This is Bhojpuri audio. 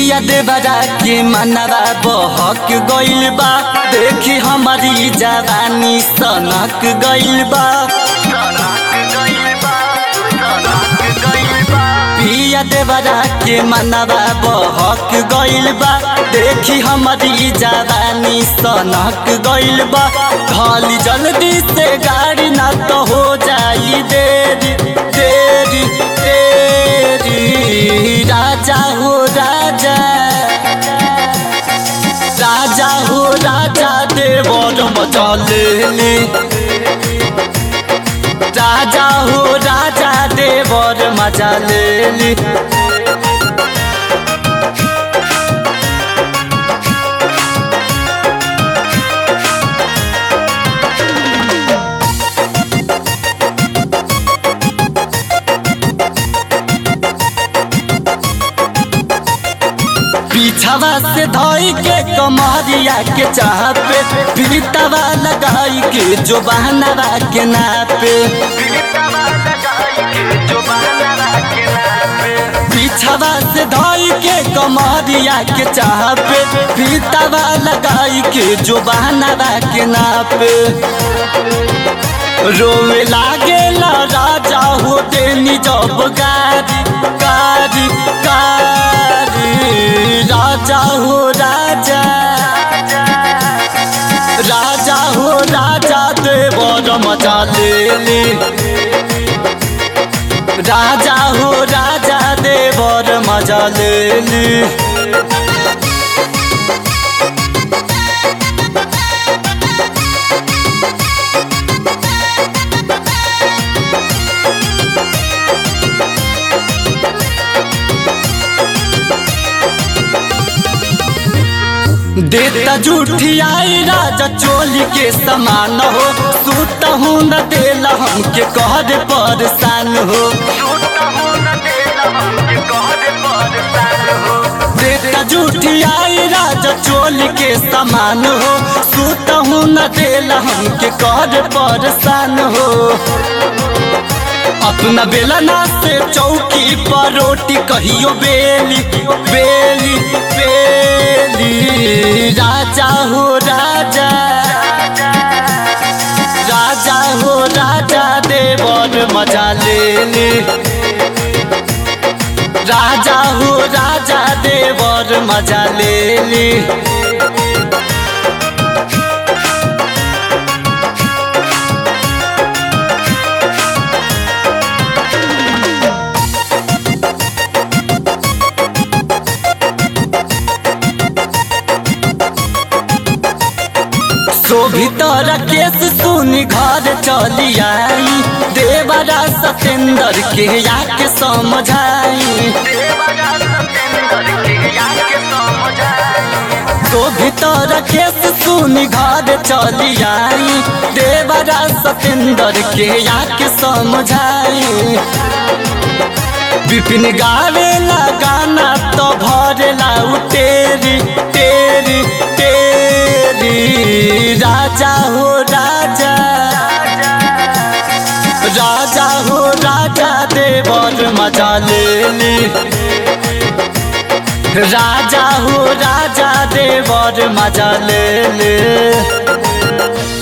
पिया देवरा के मनवा बहक गइल बा देखी हमारी जवानी सनक गइल बा पिया देवरा के मनवा बहक गइल बा देखी हमारी जवानी सनक गइल बा खाली जल्दी से गाड़ी ना तो हो जाई देरी देरी तेरी राजा हो राजा राजा हो राजा देवर मजा ले ले राजा हो राजा देवर मजा ले ली पीछावा से धोई के कमरिया के चाह पे पीतावा लगाई के जो बहनवा के नापे पीछावा से धोई के कमरिया के चाह पे पीतावा लगाई के जो बहनवा के नापे रोवे लागे ला राजा हो देनी जब गारी गारी गारी राजा हो राजा राजा हो राजा देवर मजा ले ले राजा हो राजा देवर मजा ले ले देता झूठी आई राजा चोली के समान हो सूत हूँ न देला हमके कहर परेशान हो देता झूठी आई राजा चोली के समान हो सूत हूँ न देला हमके कहर परेशान हो अपना बेलना से चौकी पर रोटी कहियो बेली बेली बेली राजा हो राजा राजा हो राजा देवर मजा ले ले राजा हो राजा देवर मजा ले ले शोभितर केस सुनी घर चली आई देवरा सतेंद्र के याके समझाई शोभितर केस सुनी घर चली आई देवरा सतेंद्र के याके समझाई विपिन गावेला गाना तो भरेला उ तेरी तेरी तेरी राजा हो राजा राजा हो राजा देवर मजा ले ली राजा हो राजा देवर मजा ले ले